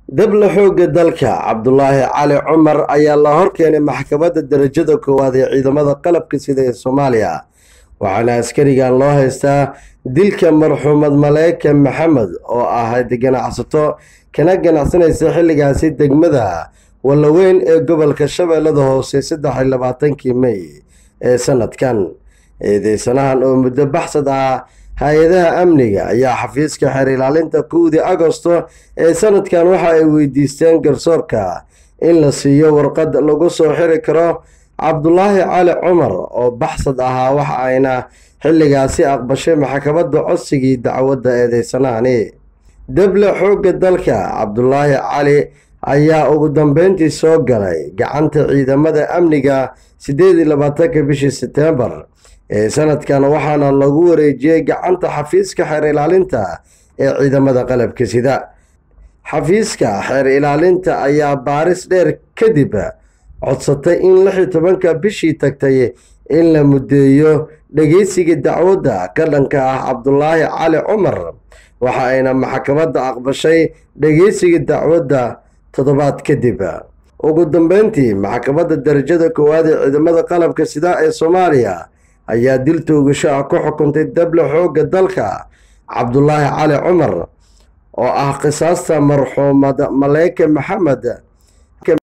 dable xoogga dalka cabdulaahi cali cumar ayaa la horkeenay maxkamadda darajada koowaad ee ciidamada qalabka sida ee soomaaliya waxaana askarigan loo haystaa dilka marxuumad maleeke maxamed oo ahayd ganacsato kana ganacsanaysa xilligaasi degmada wallaweyn ee gobolka shabeellada hoose saddex iyo labaatankii mey ee sanadkan eedeysanahan oo muddo baxsad ah hay-adaha amniga ayaa xafiiska xeer ilaalinta kowdii agosto ee sanadkan waxa ay weydiisteen garsoorka in la siiyo warqad lagu soo xiri karo cabdulaahi cali cumar oo baxsad ahaa waxa ayna xilligaasi aqbashay maxkamadda codsigii dacwadda eedeysanahani deble xoogga dalka cabdulaahi cali ayaa ugu dambeyntii soo galay gacanta ciidamada amniga siddeed iyo labaatanka bishii setembar ee sanadkan waxaana lagu wareejiyey gacanta xafiiska xeer ilaalinta ee ciidamada qalabka sida xafiiska xeer ilaalinta ayaa baaris dheer kadib codsatay in lix iyo tobanka bishii tagtay in la muddeeyo dhegeysiga dacwadda ka dhanka ah cabdulaahi cali cumar waxa ayna maxkamadda aqbashay dhegeysiga dacwadda toddobaad kadib ugu dambeyntii maxkamadda darajada koowaad ee ciidamada qalabka sida ee soomaaliya ayaa dil toogasho ah ku xukuntay dable xoogga dalka cabdulaahi cali cumar oo ah qisaasta marxuumad maleeke maxamed